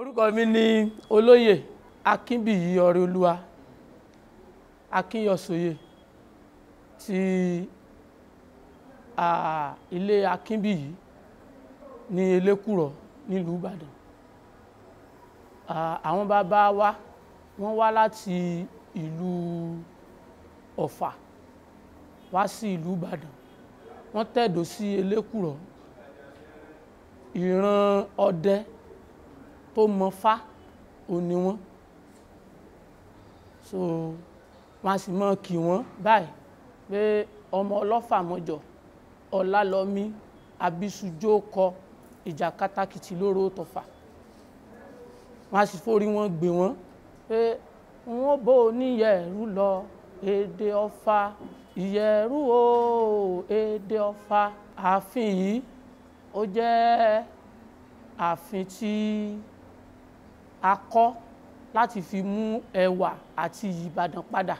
orúkọ mi ni olóyè akínbíyì ọrẹolúwa akínyọ̀sóyè ti ah, ilé akínbíyì ní elékùrọ̀ nílùú ìbàdàn Ah, àwọn bàbá wa wọ́n wá láti ìlú ọ̀fà wá sí ìlú ìbàdàn wọ́n tẹ̀dó sí elékùrọ̀ ìran ọdẹ tó mọfá òní wọn so wọn a sì mọ kí wọn báyìí pé ọmọ ọlọ́fà mọ́jọ ọlálọ́mí abisujó kọ ìjà kátàkìtì lóró tọ̀fà wọn a sì forí wọn gbé wọn pé wọn bò níyẹ̀rú lọ èdè ọ̀fà ìyẹ̀rú o èdè ọ̀fà ààfin yìí ó jẹ́ ààfin tí a kọ́ láti fi mú ẹwà àti iyì Ìbàdàn padà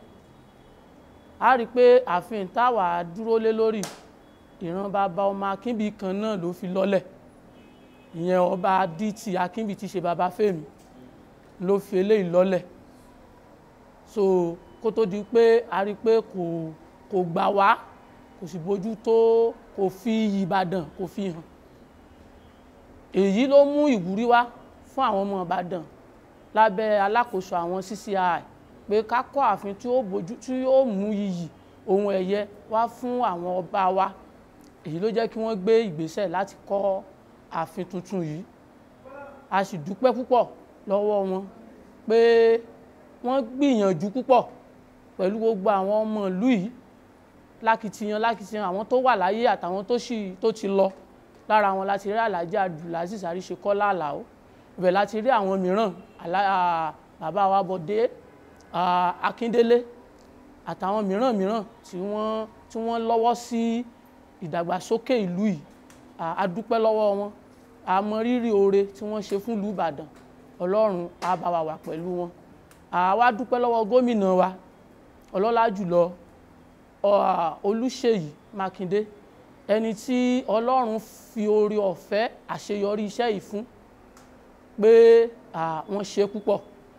a rí i pé ààfin táwa dúró lé lórí ìran bàbá ọmọ Akínbí kan náà ló fi lọ́lẹ̀ ìyẹn ọba adití Akínbí ti ṣe bàbá Fẹ́mi ló fi eléyìí lọ́lẹ̀ so kó tó di pé a rí i pé kò kò gbà wá kò sì bójú tó kò fi iyì Ìbàdàn kò fi hàn èyí ló mú ìwúrí wá fún àwọn ọmọ Ìbàdàn lábẹ́ alákòóso àwọn CCI pé ká kọ́ ààfin tí ó bójú tí ó mú iyì ohun ẹ̀yẹ wá fún àwọn ọba wa èyí ló jẹ́ kí wọ́n gbé ìgbésẹ̀ láti kọ́ ààfin tuntun yìí a sì dúpẹ́ púpọ̀ lọ́wọ́ wọn pé wọ́n gbìyànjú púpọ̀ pẹ̀lú gbogbo àwọn ọmọ ìlú yìí lákìtìyàn lákìtìyàn àwọn tó wà láyé àtàwọn tó sì tó ti lọ lára wọn láti rí Alhaji Abdulaziz Àríṣekọ́lá Àlàó ibẹ̀ láti rí àwọn mìíràn bàbá wa Bọ̀dé Akíndélé àtàwọn mìíràn mìíràn tí wọ́n tí wọ́n lọ́wọ́ sí ìdàgbàsókè ìlú yìí a dúpẹ́ lọ́wọ́ wọn a mọ rírì oore tí wọ́n ṣe fún ìlú Ìbàdàn Ọlọ́run á bá wa wà pẹ̀lú wọn a wá dúpẹ́ lọ́wọ́ gómìnà wa ọlọ́lá jùlọ Olúṣèyí Mákindé ẹni tí Ọlọ́run fi oore ọ̀fẹ́ àṣeyọrí iṣẹ́ yìí fún pé wọ́n ṣe púpọ̀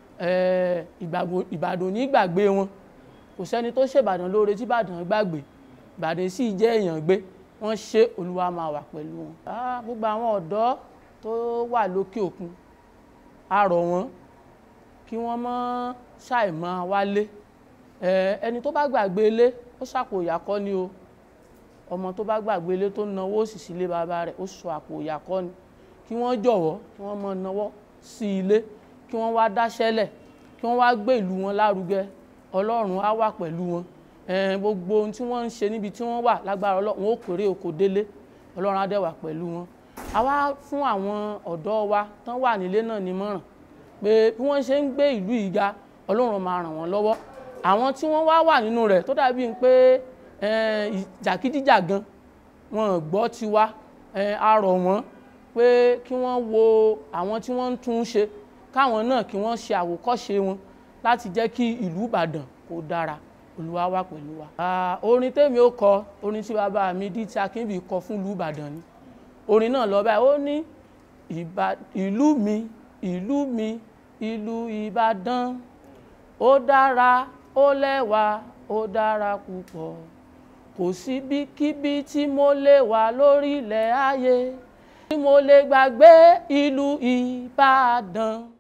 Ìbàdàn ní gbàgbé wọn kò sẹ́ni tó ṣèbàdàn lóore tí Ìbàdàn gbàgbé Ìbàdàn sì jẹ́ èèyàn gbé wọ́n ṣe Olúwa máa wà pẹ̀lú wọn. gbogbo àwọn ọ̀dọ́ tó wà lókè òkun a rọ̀ wọ́n kí wọ́n mọ́ ṣàìmọ́ wálé ẹni tó bá gbàgbé ilé ó ṣàpò ìyàkọ́ ni o ọmọ tó bá gbàgbé ilé tó náwó sì sílé bàbá rẹ̀ ó sọ àpò ìyàkọ́ ni kí wọ́n jọ̀wọ́ kí wọ́n mọ náwó sí ilé kí wọ́n wá dáṣẹ́lẹ̀ kí wọ́n wá gbé ìlú wọn lárugẹ Ọlọ́run á wà pẹ̀lú wọn gbogbo ohun tí wọ́n ń ṣe níbi tí wọ́n wà lágbára Ọlọ́run ó kéré oko délé Ọlọ́run á dẹ̀ wà pẹ̀lú wọn. a wá fún àwọn ọ̀dọ́ wa tán wà nílé náà nímọ̀ràn pé bí wọ́n ṣe ń gbé ìlú yìí ga Ọlọ́run máa ràn wọ́n lọ́wọ́ àwọn tí wọ́n wá wà nínú rẹ̀ tó dàbí pé jàkídíjàgan wọn gbọ́ tiwa a rọ̀ wọ́n pé kí wọ́n wo àwọn tí wọ́n ń tún ṣe káwọn náà kí wọ́n ṣe àwòkọ́ṣe wọn láti jẹ́ kí ìlú Ìbàdàn kó dára Olúwa wà pẹ̀lú wa. orin tèmi ó kọ orin tí bàbá mi dí tí Akínbí kọ fún ìlú Ìbàdàn ni orin náà lọ báyìí ó ní ìlú mi ìlú mi ìlú Ìbàdàn ó dára ó lẹ́wà ó dára púpọ̀ kò síbikíbi tí mo lè wà lórílẹ̀ ayé tí mo lè gbàgbé ìlú Ìbàdàn.